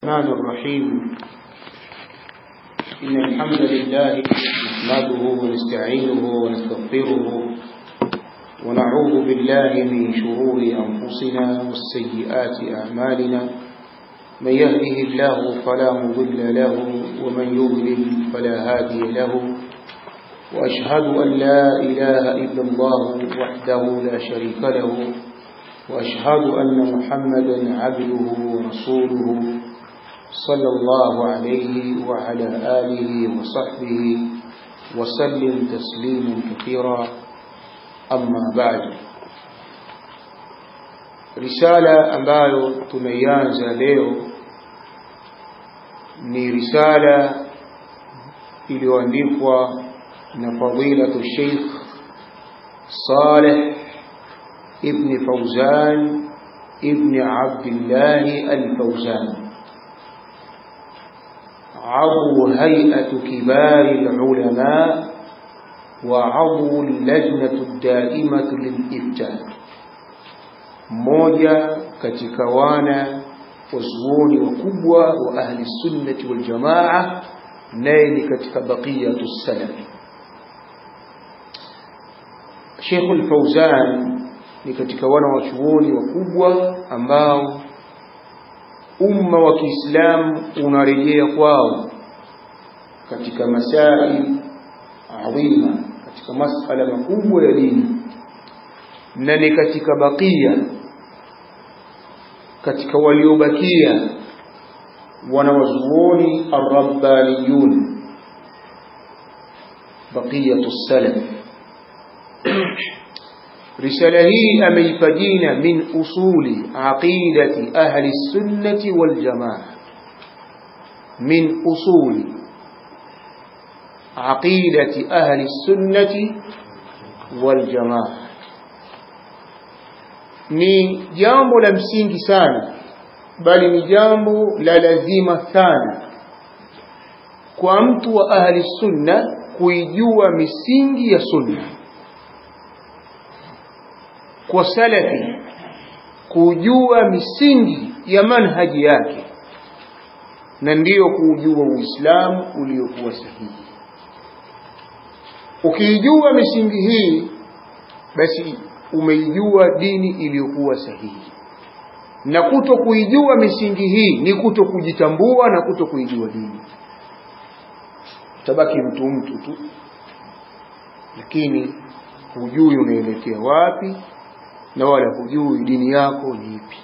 الرحمن الرحيم إن الحمد لله نحمده ونستعينه ونستغفره ونعوذ بالله من شرور أنفسنا والسيئات أعمالنا من يهده الله فلا مضل له ومن يضلل فلا هادي له وأشهد أن لا إله إلا الله وحده لا شريك له وأشهد أن محمدا عبده ورسوله صلى الله عليه وعلى آله وصحبه وسلم تسليما كثيرا أما بعد risala ambayo tumeianza leo ni risala iliyoandikwa na fadilatu Sheikh Saleh ibn Fauzan ibn Abdullah al-Fauzan عضو هيئة كبار العلماء وعضو اللجنة الدائمة للإفتاء mmoja katika wana wazuoni wakubwa wa ahli sunnati wal jamaa naye ni katika baqiyatu salaf Sheikh al-Fauzan ni katika wana wachuoni wakubwa ambao umma wa Kiislamu unarejea kwao katika masail adhima katika masala makubwa ya dini na ni katika bakia katika waliobakia wanawazuoni arrabbaniyun baqiyatu salaf risala hii ameipa jina min usuli aqidati ahli sunnati wal jamaa min usuli aqidati ahli sunnati wal jamaa ni jambo la msingi sana bali ni jambo la lazima sana kwa mtu wa ahli sunna kuijua misingi ya sunna kwa salafi kujua misingi ya manhaji yake na ndiyo kuujua uislamu uliokuwa sahihi ukiijua misingi hii basi umeijua dini iliyokuwa sahihi na kuto kuijua misingi hii ni kuto kujitambua na kuto kuijua dini utabaki mtu mtu tu lakini hujui unaelekea wapi na wala hujui dini yako ni ipi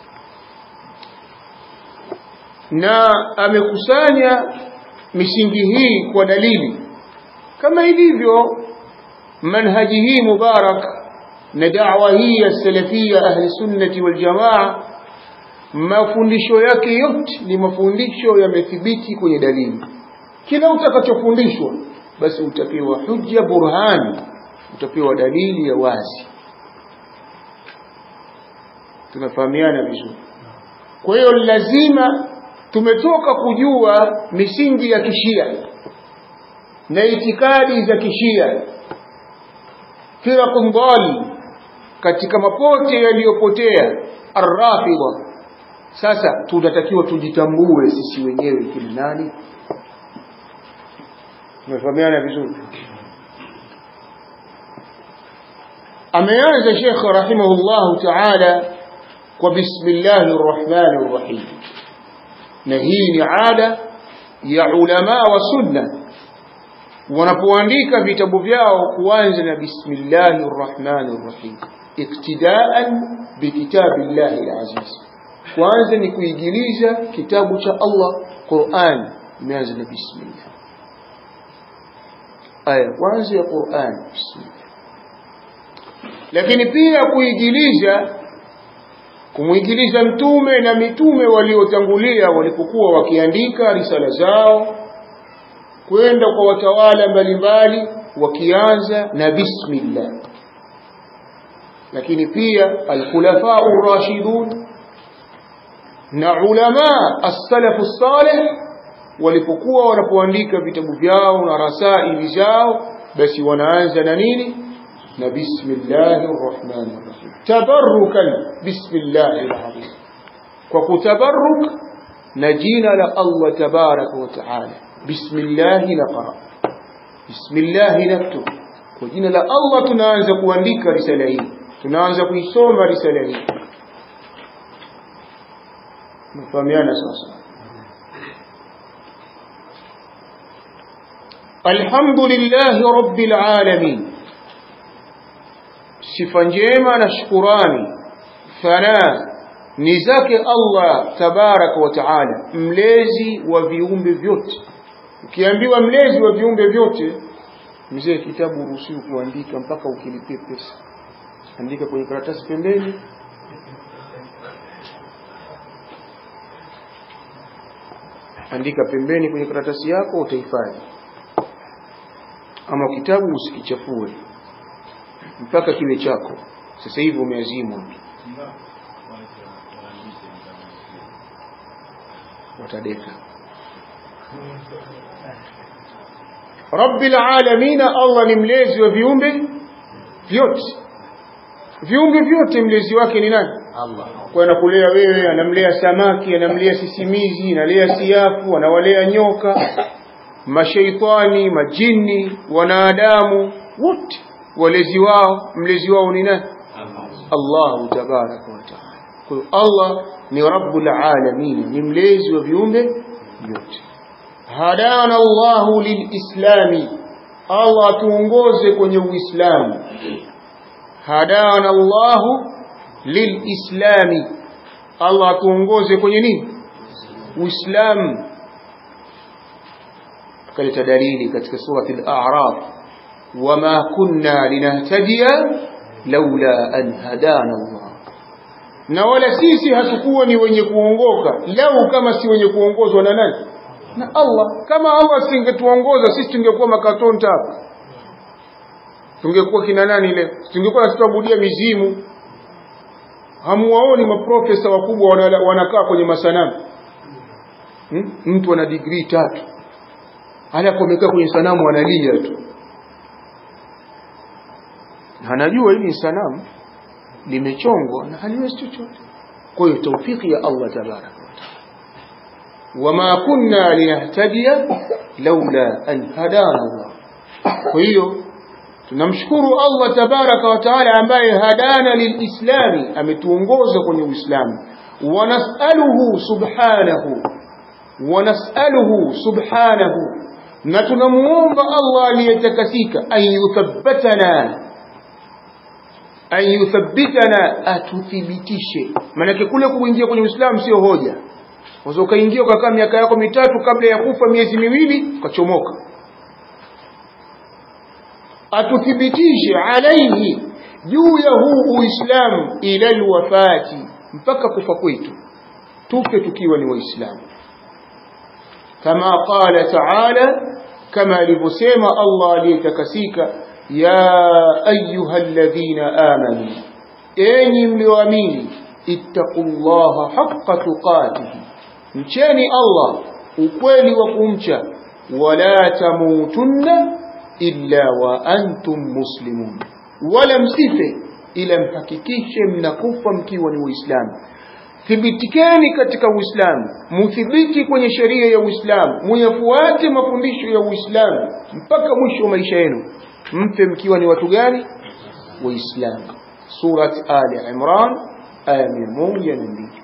na amekusanya misingi hii kwa dalili kama ilivyo manhaji hii mubarak na da'wa hii ya salafia ahli sunnati wal jamaa mafundisho yake yote ni mafundisho yamethibiti kwenye dalili kila utakachofundishwa basi utapewa hujja burhani utapewa dalili ya wazi tunafahamiana vizuri kwa hiyo lazima tumetoka kujua misingi ya kishia na itikadi za kishia firaqun dhali katika mapote yaliyopotea arrafidha sasa tunatakiwa tujitambue sisi wenyewe kile nani tumefahamiana vizuri ameanza Sheikh rahimahullahu ta'ala kwa bismillahir rahmanir rahim na hii ni ada ya ulama wa sunna wanapoandika vitabu vyao kuanza na bismillahir rahmanir rahim iktidaan bikitabillahi alaziz kwanza ni kuigiliza kitabu cha Allah Qur'an imeanza na bismillah aya kwanza ya Qur'an bismillah lakini pia kuigiliza kumwigiliza mtume na mitume waliotangulia walipokuwa wakiandika risala zao kwenda kwa watawala mbalimbali wakianza na bismillah lakini pia alkhulafa ar-rashidun na ulama as-salaf as-salih walipokuwa wanapoandika vitabu vyao na rasaili zao basi wanaanza na nini na bismillahir rahmanir rahim tabarrukan bismillahir azim kwa kutabarruk na jina la Allah tabaraka wa taala bismillah naqra bismillah naktub kwa jina la Allah tunaanza kuandika risala hii tunaanza kuisoma risala hii mfahamiana sasa alhamdulillahi rabbil alamin sifa njema na shukurani thana ni zake Allah tabaraka wa taala mlezi wa viumbe vyote ukiambiwa mlezi wa viumbe vyote mzee kitabu uruhusiwi kuandika mpaka ukilipie pesa andika kwenye karatasi pembeni andika pembeni kwenye karatasi yako utahifadhi ama kitabu usikichafue mpaka kiwe chako sasa hivi umeazimwa watadeka rabbil alamin Allah ni mlezi wa viumbe vyote viumbe vyote mlezi wake ni nani Allah kwa anakulea wewe anamlea samaki anamlea sisimizi analea siafu anawalea nyoka mashaitani majini wanadamu wote walezi wao mlezi wao ni nani Allah tabaraka wa taala kwa hiyo Allah ni rabbul alamin ni mlezi wa viumbe vyote hadana Allahu lilislami Allah tuongoze kwenye uislamu hadana Allahu lilislami Allah tuongoze kwenye nini uislamu kaleta dalili katika surati al-a'raf wama kunna linahtadiya laula an hadana Allah na wala sisi hatukuwa ni wenye kuongoka lau kama si wenye kuongozwa na nani na Allah kama Allah singetuongoza sisi tungekuwa makatonta hapa tungekuwa kina nani leo tungekuwa tunaabudia mizimu hamuwaoni maprofesa wakubwa wana- wanakaa kwenye masanamu hmm? mtu ana degree tatu alafu amekaa kwenye sanamu analia tu na anajua hili ni sanamu limechongwa na haliwezi chochote kwa hiyo taufiki ya Allah tabaraka wa taala wama kunna linahtadiya laula an hadana Allah kwa hiyo tunamshukuru Allah tabaraka wa taala ambaye hadana lilislami ametuongoza kwenye uislamu wanasaluhu subhanahu wanasaluhu subhanahu na tunamuomba Allah aliyetakasika an yuthabbatana an yuthabbitana atuthibitishe maanake kule kuingia kwenye uislamu sio hoja unaweza ukaingia ukakaa miaka yako mitatu kabla ya kufa miezi miwili ukachomoka atuthibitishe alaihi juu ya huu uislamu ila alwafati mpaka kufa kwetu tufe tukiwa ni waislamu kama qala taala kama alivyosema Allah aliyetakasika ya ayuha alladhina amanu enyi mlioamini ittaqullaha haqqa tuqatihi mcheni Allah ukweli wa kumcha wala tamutunna illa wa antum muslimun wala msife ila mhakikishe mnakufa mkiwa ni waislamu thibitikeni katika uislamu muthibiti kwenye sheria ya uislamu muyafuate mafundisho ya uislamu mpaka mwisho wa maisha yenu mfe mkiwa ni watu gani waislamu surat ali imran aya mia moja na mbili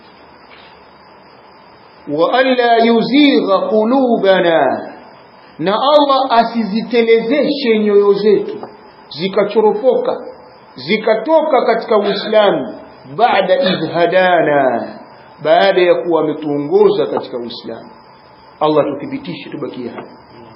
waanla yuzigha qulubana na allah asizitelezeshe nyoyo zetu zikachoropoka zikatoka katika uislamu baada idh hadana baada ya kuwa ametuongoza katika uislamu allah tuthibitishe tubakie hapa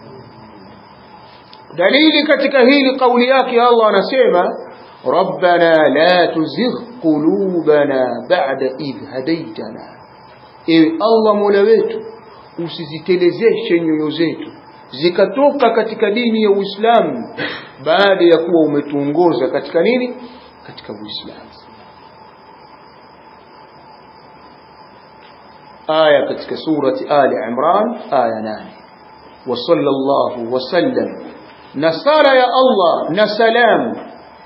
dalili katika hili kauli yake allah anasema rabbana la tuzigh qulubana ba'da idh hadaitana ewe allah mola wetu usizitelezeshe nyoyo zetu zikatoka katika dini ya uislamu baada ya kuwa umetuongoza katika nini katika uislamu aya katika surati ali imran aya 8 wa sallallahu wasallam na sala ya allah na salam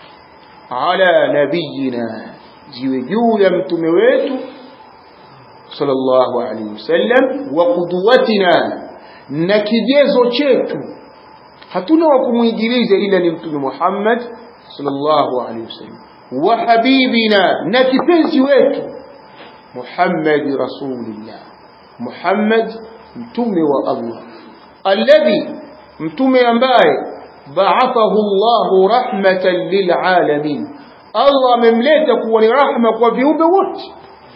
ala nabiyina ziwe juu ya mtume wetu sallallahu alaihi wasallam wa qudwatina na kigezo chetu hatuna wa kumwigiliza ila ni mtume Muhammad sallallahu alaihi wasallam wa habibina na kipenzi wetu Muhammad rasulillah Muhammad mtume wa Allah alladhi mtume ambaye ba'athahu Allah rahmatan lilalamin Allah amemleta kuwa ni rahma kwa viumbe wote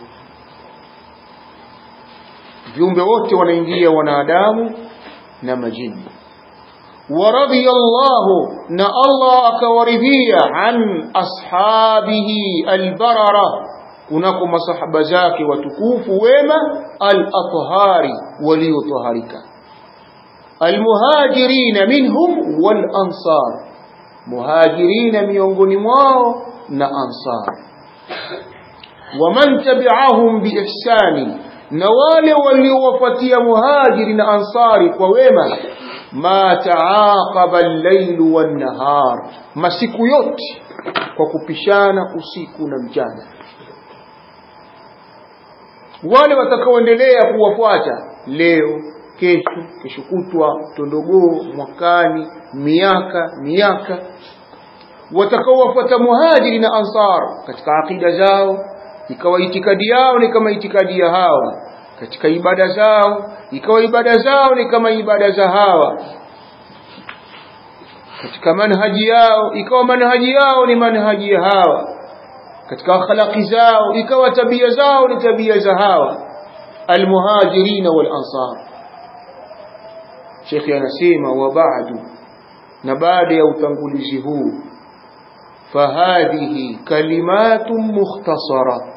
viumbe wote wanaingia wanadamu na majini ورضي الله نا الله akawaridhia an ashabihi albarara kunako masahaba zake watukufu wema al-athhari waliotaharika almuhajirina minhum wal ansar muhajirina miongoni mwao na ansar waman tabi'ahum biihsani na wale waliowafuatia muhajiri na ansari kwa wema ma taaqaba al-layl wan-nahar masiku yote kwa kupishana usiku na mchana wale watakaoendelea kuwafuata leo kesho kesho kutwa tondogoo mwakani miaka miaka watakaowafuata muhajiri na ansar katika akida zao ikawa itikadi yao ni kama itikadi ya hawa katika ibada zao ikawa ibada zao ni kama ibada za hawa katika manhaji yao ikawa manhaji yao ni manhaji ya hawa katika akhlaqi zao ikawa tabia zao ni tabia za hawa almuhajirina wal ansar Sheikh anasema wa ba'du na baada ya utangulizi huu fahadhihi kalimatun mukhtasara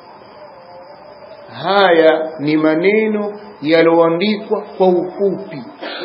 haya ni maneno yaloandikwa kwa ufupi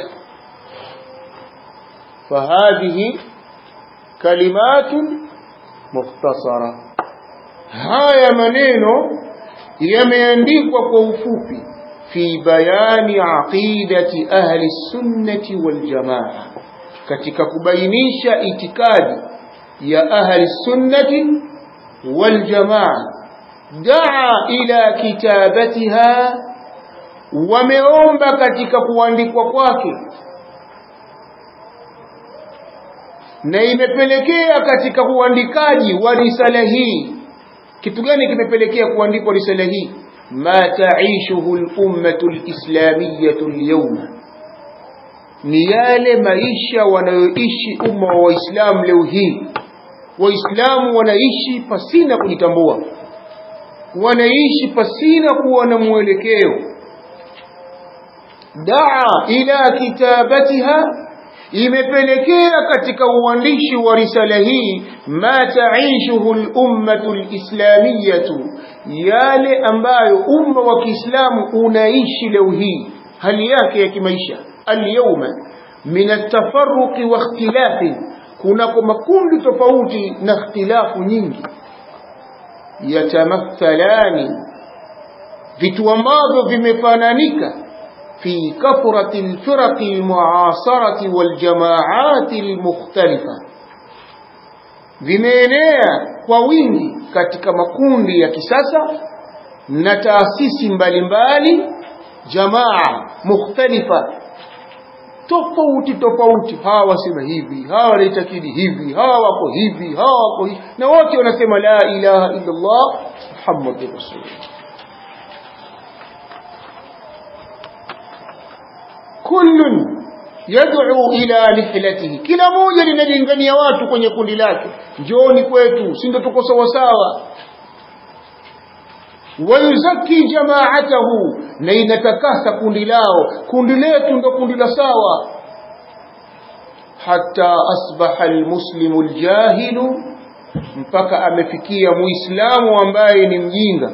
fahadhihi kalimatun mukhtasara haya maneno yameandikwa kwa ufupi fi bayani aqidati ahli sunnati wal jamaa katika kubainisha itikadi ya ahli sunnati wal jamaa daa ila kitabatiha wameomba katika kuandikwa kwake na imepelekea katika uandikaji wa risala hii kitu gani kimepelekea kuandikwa risala hii ma taishuhu al-ummatu al-islamiyyatu al-yawma ni yale maisha wanayoishi umma wa Waislamu leo hii waislamu wanaishi pasina kujitambua wanaishi pasina kuwa na mwelekeo daa ila kitabatiha imepelekea katika uandishi wa risala hii ma taishuhu al-ummatu al-islamiyatu yale ambayo umma wa Kiislamu unaishi leo hii hali yake ya kimaisha al-yawma min at-tafarruq wa ikhtilafi kunako makundi tofauti na ikhtilafu nyingi yatamathalani vitu ambavyo vimefananika في كثرة الفرق المعاصرة والجماعات المختلفة vimeenea kwa wingi katika makundi ya kisasa na taasisi mbalimbali jamaa mukhtalifa tofauti tofauti hawa wasema hivi hawa wanaitakidi hivi hawa wako hivi hawa wako hivi na wote wanasema la ilaha illa Allah Muhammadur Rasulullah kullun yad'u ila nihlatihi kila moja linalingania watu kwenye kundi lake njooni kwetu si ndio tuko sawa sawa wayuzaki jamaatahu na inatakasa kundi lao kundi letu ndo kundi la sawa hatta asbaha almuslimu aljahilu mpaka amefikia muislamu ambaye ni mjinga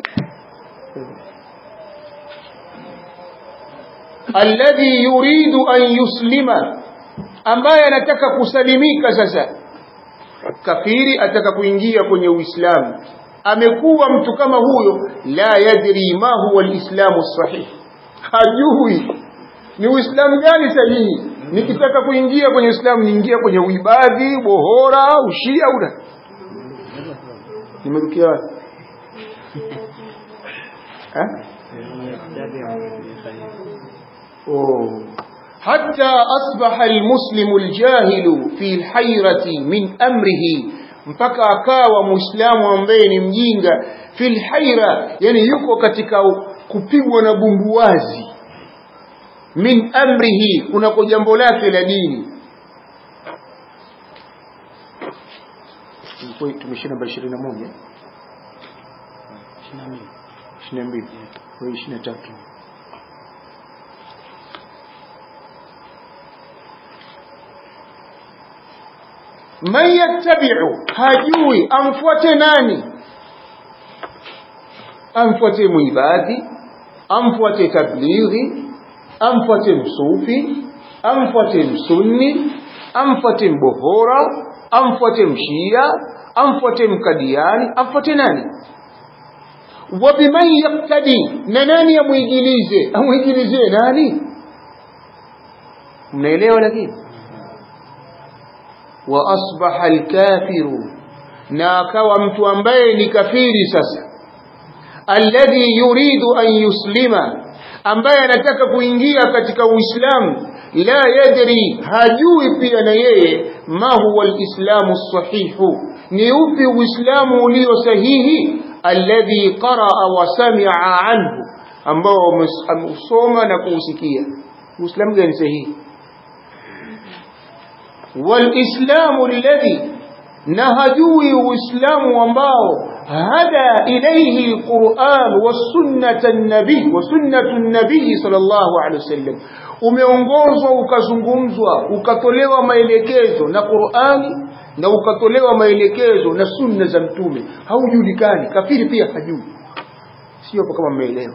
alladhi yuridu an yuslima ambaye anataka kusalimika sasa kafiri ataka kuingia kwenye uislamu amekuwa mtu kama huyo la yadri ma huwa alislamu sahih hajui ni uislamu gani sahihi nikitaka kuingia kwenye uislamu niingia kwenye uibadhi bohora ushia una nimerukia wapi أوه. حتى أصبح المسلم الجاهل في الحيرة من أمره mpaka akawa muislamu ambaye ni mjinga fil haira yani yuko katika kupigwa na bumbuwazi min amrihi kunako jambo lake la dini tumeshia namba 21 22 kwa 23 man yattabi'u hajui amfuate nani amfuate muibadhi amfuate tablighi amfuate msufi amfuate msunni amfuate mbohora amfuate mshia amfuate mkadiani amfuate nani wa biman yaktadi na nani amwigilize amwigilizie nani mnaelewa lakini wa asbaha alkafiru na akawa mtu ambaye ni kafiri sasa alladhi yuridu an yuslima ambaye anataka kuingia katika uislamu la yadri hajui pia na yeye ma huwa alislamu sahihu ni upi uislamu ulio sahihi alladhi qaraa wa sami'a anhu ambao ameusoma na kuusikia uislamu gani sahihi walislamu alladhi na hajui uislamu ambao هدى إليه القرآن والسنة النبي وسنة النبي صلى الله عليه وسلم umeongozwa ukazungumzwa ukatolewa maelekezo na Qur'ani na ukatolewa maelekezo na sunna za mtume haujulikani kafiri pia hajui sio kama mmeelewa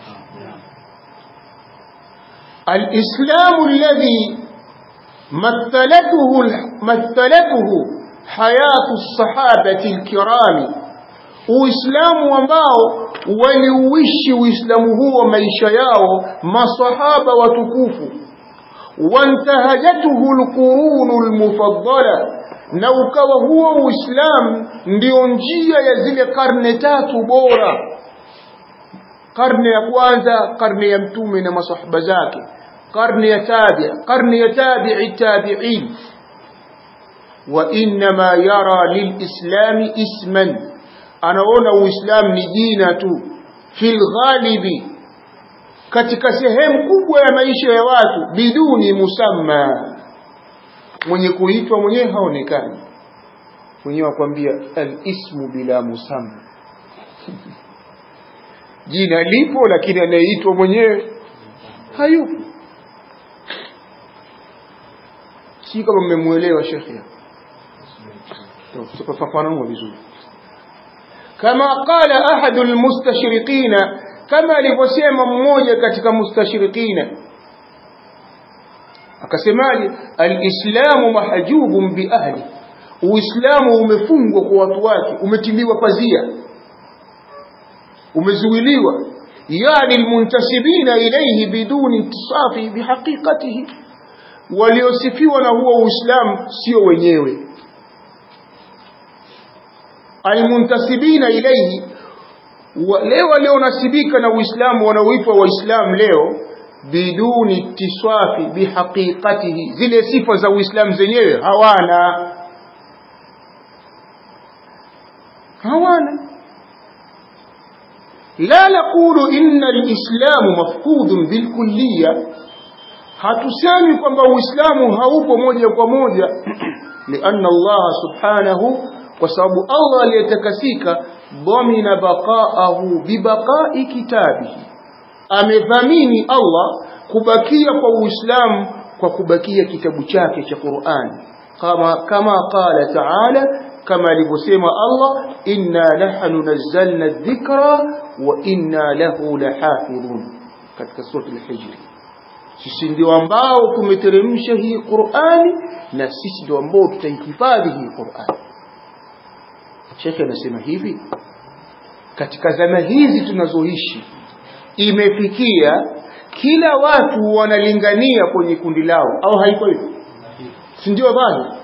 al-islamu alladhi mathalatuhu mathalatuhu hayatu as-sahabati al-kirami Uislamu ambao waliuishi Uislamu huo maisha yao masahaba watukufu wantahajatuhu alqurunu almufaddala na ukawa huo Uislamu ndio njia ya zile karne tatu bora karne ya kwanza karne ya mtume na masahaba zake karne ya tabi karne ya tabi'i tabi'in wa inma yara lilislami isman anaona uislamu ni jina tu fil ghalibi katika sehemu kubwa ya maisha ya watu biduni musamma mwenye kuitwa mwenyewe haonekani mwenyewe akwambia al-ismu bila musamma jina lipo lakini anayeitwa mwenyewe hayupo si kama mmemuelewa shekhi tutafafanua vizuri كما قال أحد المستشرقين كما لفسيما مmoja katika mustashriqina akasemaje alislamu mahjubun bi ahli uislamu umefungwa kwa watu wake umetiliwa pazia umezuiliwa yani almuntasibina ilayhi biduni intisafi bihaqiqatihi waliosifiwa na huo uislamu sio wenyewe almuntasibina ilayhi wale walionasibika na Uislamu wanaoitwa Waislamu leo biduni ittiswafi bihaqiqatihi zile sifa za Uislamu zenyewe hawana hawana la naqulu inna alislamu mafqudun bilkulliya hatusemi kwamba Uislamu haupo moja kwa moja lianna Allah subhanahu kwa sababu Allah aliyetakasika dhamina baqaahu bibaqai kitabihi amedhamini Allah kubakia kwa Uislamu kwa kubakia kitabu chake cha Qur'an kama kama qala ta'ala kama alivyosema Allah inna nahnu nazzalna dhikra wa inna lahu lahafidhun katika sura al-hijr sisi ndio ambao tumeteremsha hii Qur'ani na sisi ndio ambao tutaihifadhi hii Qur'ani Shekhe anasema hivi katika zama hizi tunazoishi imefikia kila watu wanalingania kwenye kundi lao au haiko hivyo si ndio bado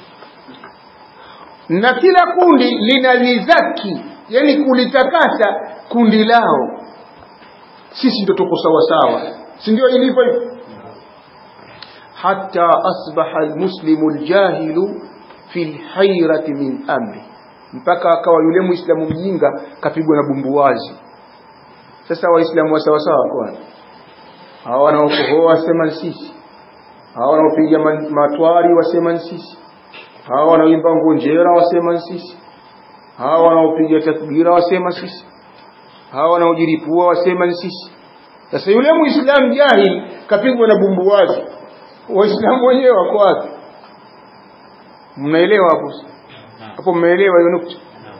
na kila kundi linalizaki yani kulitakasa kundi lao sisi ndio tuko sawa sawa si ndio ilivyo hivyo hatta asbaha almuslimu aljahilu fi lhairati min amri mpaka akawa yule muislamu mjinga kapigwa na bumbuwazi sasa waislamu wa sawa sawa kwani hawa wanaokohoa wasema sisi hawa wanaopiga matwari wasema sisi hawa wanaoimba ngonjera wasema sisi hawa wanaopiga takbira wasema sisi hawa wanaojiripua wasema ni sisi sasa yule muislamu jahili kapigwa na bumbuwazi waislamu wenyewe wako wapi mnaelewa hapo hapo mmeelewa hiyo nukta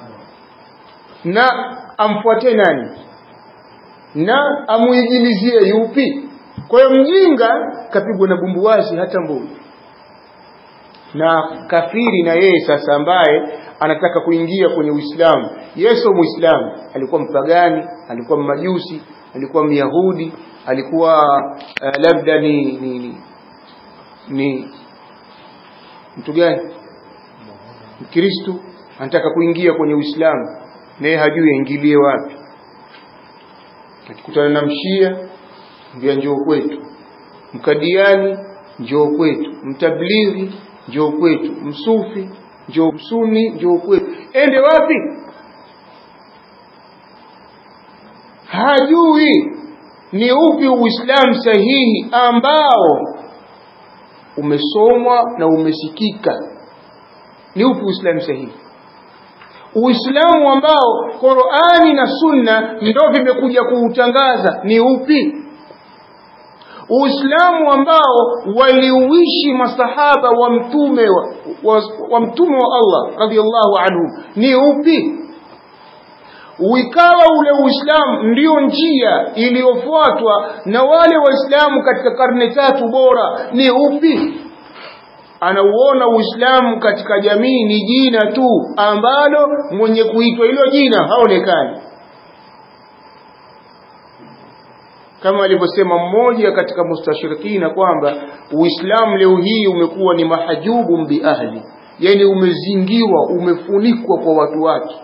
na amfuate nani na amuigilizie yupi kwa hiyo mjinga kapigwa na bumbuwazi hata mbuni na kafiri na yeye sasa ambaye anataka kuingia kwenye Uislamu Yesu muislamu alikuwa mpagani alikuwa mmajusi alikuwa myahudi alikuwa uh, labda ni ni, ni ni mtu gani mkristo anataka kuingia kwenye Uislamu naye hajui aingilie wapi akikutana na mshia mbia njoo kwetu mkadiani njoo kwetu mtablighi njoo kwetu msufi njoo msuni njoo kwetu ende wapi hajui ni upi uislamu sahihi ambao umesomwa na umesikika ni upi uislamu sahihi uislamu ambao qurani na sunna ndo vimekuja kuutangaza ni upi uislamu ambao waliuishi masahaba wa mtume wa, wa, wa mtume wa allah radiallahu anhum ni upi uikawa ule uislamu ndiyo njia iliyofuatwa na wale waislamu katika karne tatu bora ni upi anauona uislamu katika jamii ni jina tu ambalo mwenye kuitwa hilo jina haonekani kama alivyosema mmoja katika mustashirikina kwamba uislamu leo hii umekuwa ni mahajubu biahli yani umezingirwa umefunikwa kwa watu wake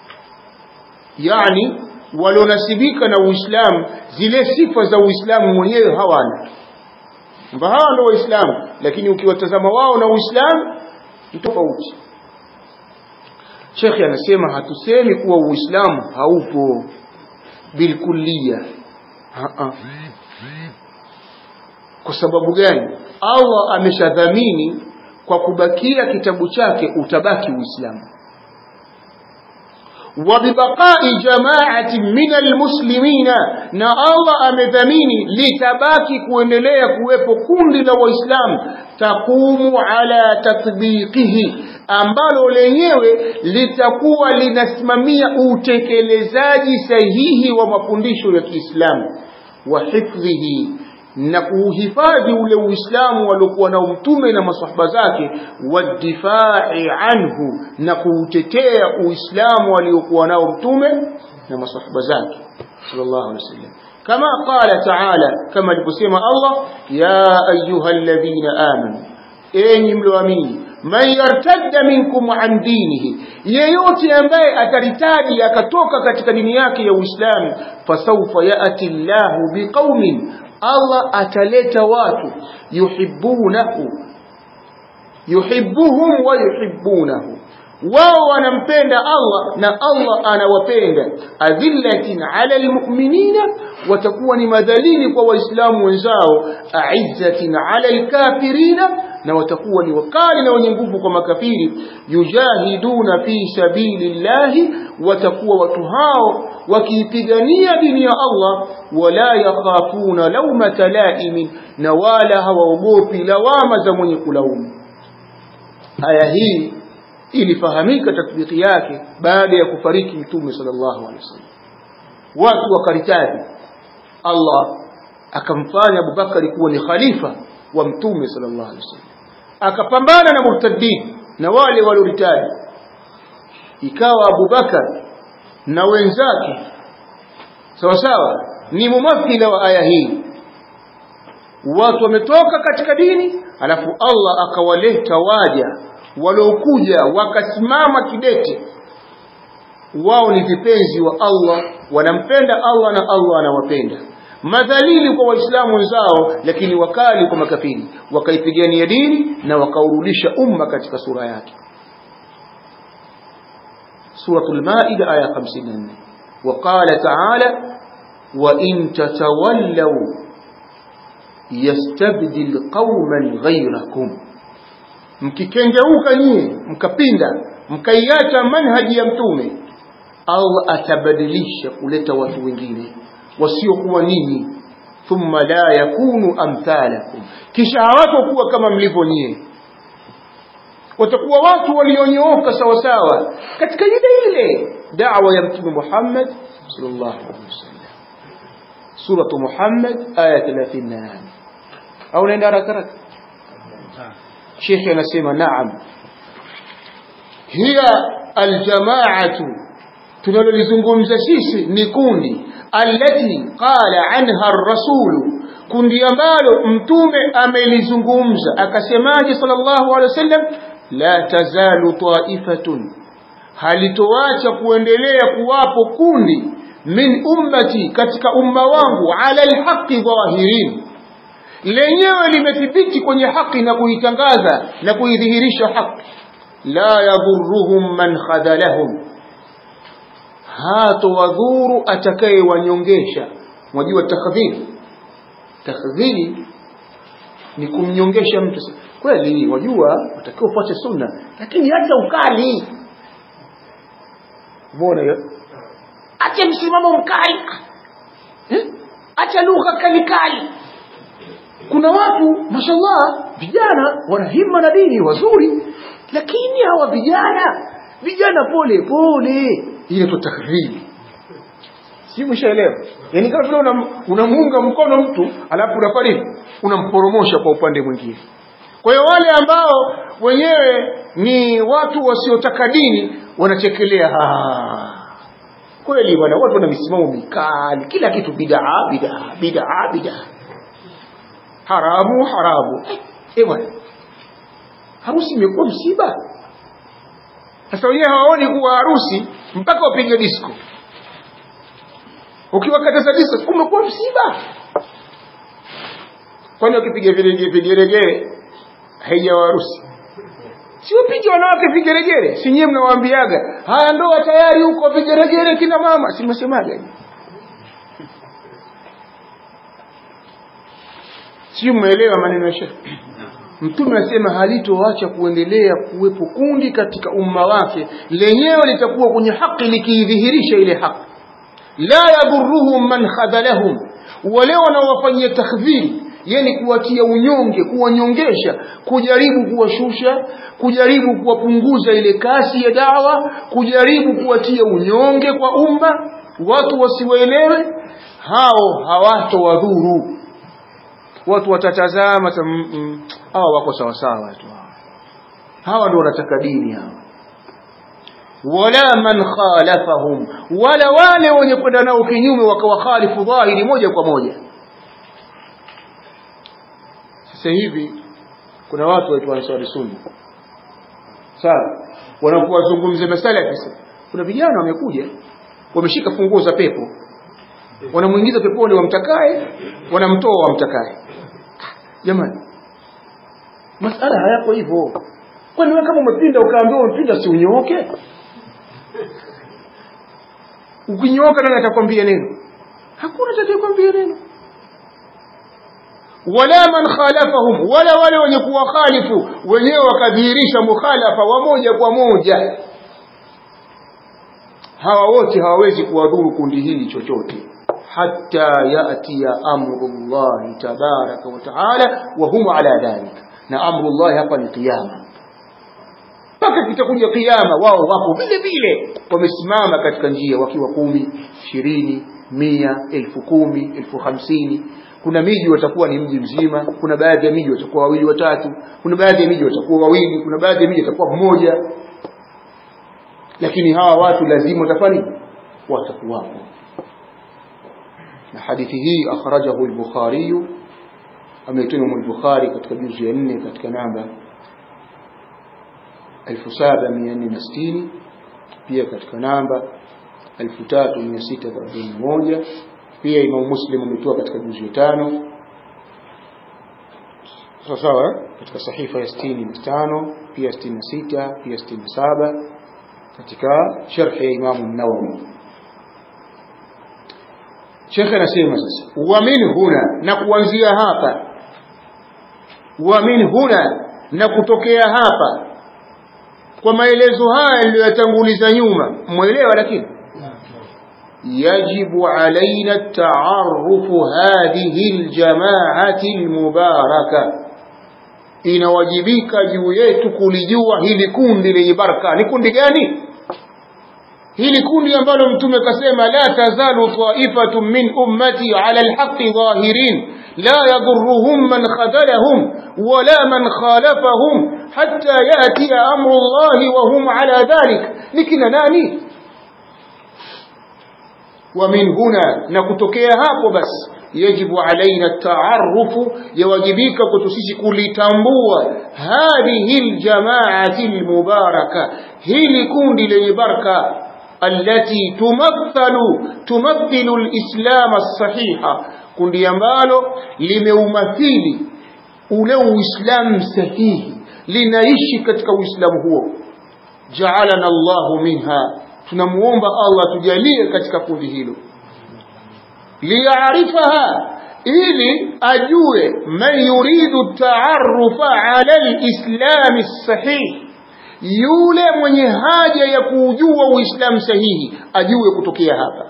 yani walionasibika na uislamu zile sifa za uislamu mwenyewe hawana kwamba hawa ndio waislamu lakini ukiwatazama wao na uislamu ni tofauti shekhe anasema hatusemi kuwa uislamu haupo bilkulia kwa sababu gani allah ameshadhamini kwa kubakia kitabu chake utabaki uislamu وببقاء جماعة من المسلمين na Allah amedhamini litabaki kuendelea kuwepo kundi la waislamu takumu ala tatbiqihi ambalo lenyewe litakuwa linasimamia utekelezaji sahihi wa mafundisho ya Kiislamu wa hifdhihi na kuuhifadhi ule uislamu waliokuwa nao mtume na masahaba zake wadifai anhu na kuutetea uislamu waliokuwa nao mtume na masahaba zake sallallahu alaihi wasallam kama qala taala kama aliposema Allah ya ayuha alladhina amanu enyi mlioamini man yartadda minkum an dinihi yeyote ambaye ataritadi akatoka katika dini yake ya uislamu fasawfa yati llahu biqaumin Allah ataleta watu yuhibbunahu yuhibbuhum wa yuhibbunahu wao wanampenda Allah na Allah anawapenda adhillatin ala almu'minina watakuwa ni madhalili kwa waislamu wenzao aizzatin ala alkafirina na watakuwa ni wakali na wenye nguvu kwa makafiri yujahiduna fi sabilillahi watakuwa watu hao wakiipigania dini ya Allah wala yakhafuna laumata laimin na wala hawaogopi lawama za mwenye kulaumu aya hii ilifahamika tatbiki yake baada ya kufariki mtume sallallahu alaihi wasallam watu wakaritadi Allah akamfanya Abubakari kuwa ni khalifa wa mtume sallallahu alaihi wasallam akapambana na murtadin na wale walioritadi ikawa Abubakar na wenzake sawa sawa ni mumathila wa aya hii watu wametoka katika dini alafu Allah akawaleta waja waliokuja wakasimama kidete wao ni vipenzi wa Allah wanampenda Allah na Allah anawapenda madhalili kwa waislamu wenzao lakini wakali kwa makafiri wakaipigania dini na wakaurudisha umma katika sura yake suratul maida aya 54 وقال تعالى وإن تتولوا يستبدل قوما غيركم mkikengeuka nyie mkapinda mkaiacha manhaji ya mtume Allah atabadilisha kuleta watu wengine wasiokuwa ninyi thumma la yakunu amthalakum kisha hawatakuwa kama mlivyo nyie watakuwa watu walionyooka sawa sawa katika ile ile da'wa ya mtume Muhammad sallallahu alaihi wasallam suratu Muhammad aya 38 au naenda haraka haraka Sheikh anasema naam hiya aljamaatu tunalolizungumza sisi ni kundi allati qala anha ar-rasulu kundi ambalo mtume amelizungumza akasemaje sallallahu alaihi wasallam la tazalu ta'ifatun halitoacha kuendelea kuwapo kundi min ummati katika umma wangu ala alhaqi dhahirin lenyewe limethibiti kwenye haki na kuitangaza na kuidhihirisha haki la yadhurruhum man khadalahum hato wadhuru atakayewanyongesha mwajua takdhiri takdhiri ni kumnyongesha mtu kweli wajua utakiwa ufuate sunna lakini acha ukali mbona hiyo acha msimamo mkali eh? acha lugha kali kali kuna watu mashallah vijana wana himma na dini wazuri lakini hawa vijana vijana pole pole ile tu takdhiri si mshaelewa yani kama vile unamuunga una mkono mtu alafu unafanya unamporomosha kwa upande mwingine kwa hiyo wale ambao wenyewe ni watu wasiotaka dini wanachekelea kweli bwana watu wana misimamo mikali kila kitu bid'a bid'a bid'a bid'a haramu haramu eh bwana harusi imekuwa msiba sasa wenyewe hawaoni kuwa harusi mpaka wapige disco ukiwakataza disco kumekuwa msiba kwani wakipiga vigeregere haijawa harusi si wapige wanawake vigeregere si nyie mnawaambiaga haya ndoa tayari huko vigeregere kina mama si mnasemaga sio mmeelewa maneno ya shekhe mtume anasema halitoacha kuendelea kuwepo kundi katika umma wake lenyewe litakuwa kwenye haki likiidhihirisha ile haki la yadhurruhum man khadhalahum wale wanaowafanyia takdhiri yani kuwatia unyonge kuwanyongesha kujaribu kuwashusha kujaribu kuwapunguza ile kasi ya dawa kujaribu kuwatia unyonge kwa umma watu wasiwaelewe hao hawatowadhuru watu watatazama hawa wako sawa sawa tu hawa ndio wanataka dini hawa wala man khalafahum wala wale wenye kwenda nao kinyume wakawakhalifu dhahiri moja kwa moja sasa hivi kuna watu waitwa ansari sunna sawa wanapowazungumzia masala ya kisa kuna vijana wamekuja wameshika funguo za pepo wanamuingiza peponi wamtakae wanamtoa wamtakae jamani masala hayako hivyo kwani wewe kama umepinda ukaambiwa umepinda si unyooke ukinyooka nani atakwambia neno hakuna atakayekwambia neno wala man khalafahum wala wale wenye kuwakhalifu wenyewe wakadhihirisha mukhalafa wa moja kwa moja hawa wote hawawezi kuwadhuru kundi hili chochote hatta yatiya amru llahi tabaraka wa taala wa hum ala dhalik na amru llahi hapa ni qiyama mpaka kitakuja qiyama wao wako vile vile wamesimama katika njia wakiwa kumi ishirini mia elfu kumi elfu hamsini kuna miji watakuwa ni mji mzima kuna baadhi ya miji watakuwa wawili watatu kuna baadhi ya miji watakuwa wawili kuna baadhi ya miji watakuwa mmoja lakini hawa watu lazima watafanya watakuwapo na hadithi hii akhrajahu al-Bukhari ameitoa al-Bukhari katika juzu ya 4 katika namba 7460 pia katika namba 3641 pia Imam Muslim ametoa katika juzu ya tano sawa sawa katika sahifa ya 65 pia 66 pia 67 katika sharh ya Imam an-Nawawi Sheikh anasema sasa wa min huna na kuanzia hapa wa min huna na kutokea hapa kwa maelezo haya niliyotanguliza nyuma mwelewa lakini يجب علينا التعرف هذه الجماعة المباركة inawajibika juu yetu kulijua hili kundi lenye baraka ni kundi gani hili kundi ambalo mtume kasema la tazalu ta'ifatun min ummati ala alhaqqi dhahirin la yadurruhum man khadalahum wala man khalafahum hatta yati amru allahi wa hum ala dhalik nikina nani ومن هنا نكتokea hapo basi yajibu alaina taarufu yawajibika kutusisi kulitambua hadhihi aljamaati almubaraka hili kundi lenye baraka التي تمثل تمثل الإسلام الصحيح kundi ambalo limeumathili ule uislamu sahihi linaishi katika uislamu huo ja'alana Allahu minha tunamuomba Allah tujalie katika kundi hilo liyaarifaha ili ajue man yuridu taarufa ala alislam sahih yule mwenye haja ya kuujua uislamu sahihi ajue kutokea hapa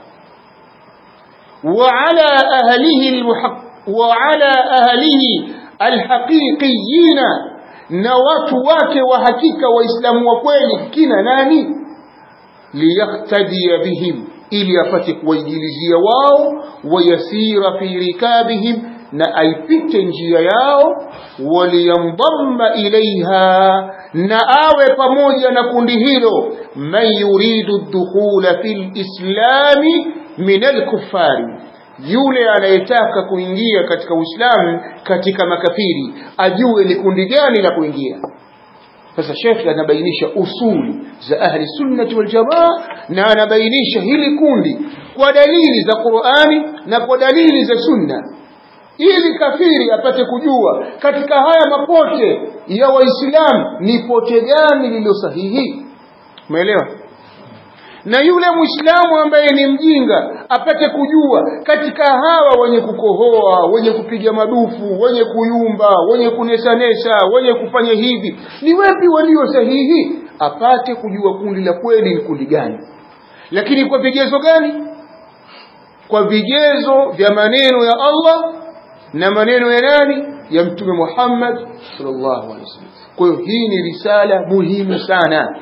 wa ala ahlihi wa ala ahlihi alhaqiqiyina na watu wake wa hakika waislamu wa kweli kina nani liyaktadiya bihim ili apate kuwaijilizia wao wayasira fi rikabihim na aipite njia yao waliyandamma ilaiha na awe pamoja na kundi hilo man yuridu dukhula fil islami min alkuffari yule anayetaka kuingia katika uislamu katika makafiri ajue ni kundi gani la kuingia sasa shekhe anabainisha usuli za ahli sunnati wal jamaa na anabainisha hili kundi kwa dalili za Qur'ani na kwa dalili za sunna ili kafiri apate kujua katika haya mapote ya waislamu ni pote gani lililo sahihi umeelewa na yule muislamu ambaye ni mjinga apate kujua katika hawa wenye kukohoa wenye kupiga madufu wenye kuyumba wenye kunesanesa wenye kufanya hivi ni wapi walio sahihi apate kujua kundi la kweli ni kundi gani lakini kwa vigezo gani kwa vigezo vya maneno ya Allah na maneno ya nani ya mtume Muhammad sallallahu alaihi wasallam kwa hiyo hii ni risala muhimu sana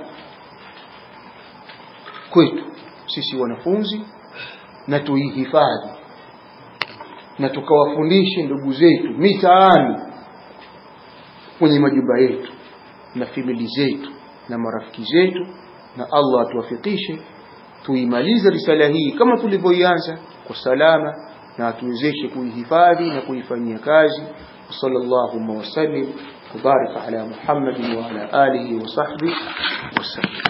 kwetu sisi wanafunzi na tuihifadhi na tukawafundishe ndugu zetu mitaani kwenye majumba yetu na famili zetu na marafiki zetu na Allah atuwafikishe tuimalize risala hii kama tulivyoianza kwa salama na atuwezeshe kuihifadhi na kuifanyia kazi sallallahu wasallim kubarika ala muhammadin wa ala alihi wa sahbihi wasallam